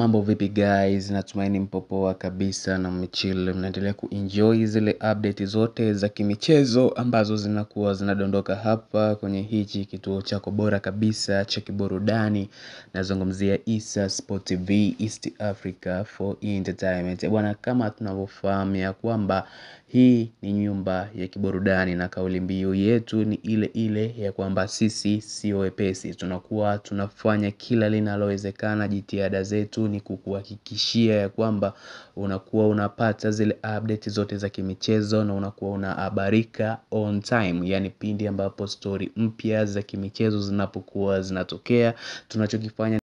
Mambo vipi guys, natumaini mpo poa kabisa na mmechill mnaendelea kuenjoy zile update zote za kimichezo ambazo zinakuwa zinadondoka hapa kwenye hichi kituo chako bora kabisa cha kiburudani nazungumzia Issa Sport TV East Africa for Entertainment bwana kama tunavyofahamu ya kwamba hii ni nyumba ya kiburudani na kauli mbiu yetu ni ile ile ya kwamba sisi sio wepesi tunakuwa tunafanya kila linalowezekana jitihada zetu ni kukuhakikishia ya kwamba unakuwa unapata zile update zote za kimichezo na unakuwa unahabarika on time yani pindi ambapo story mpya za kimichezo zinapokuwa zinatokea tunachokifanya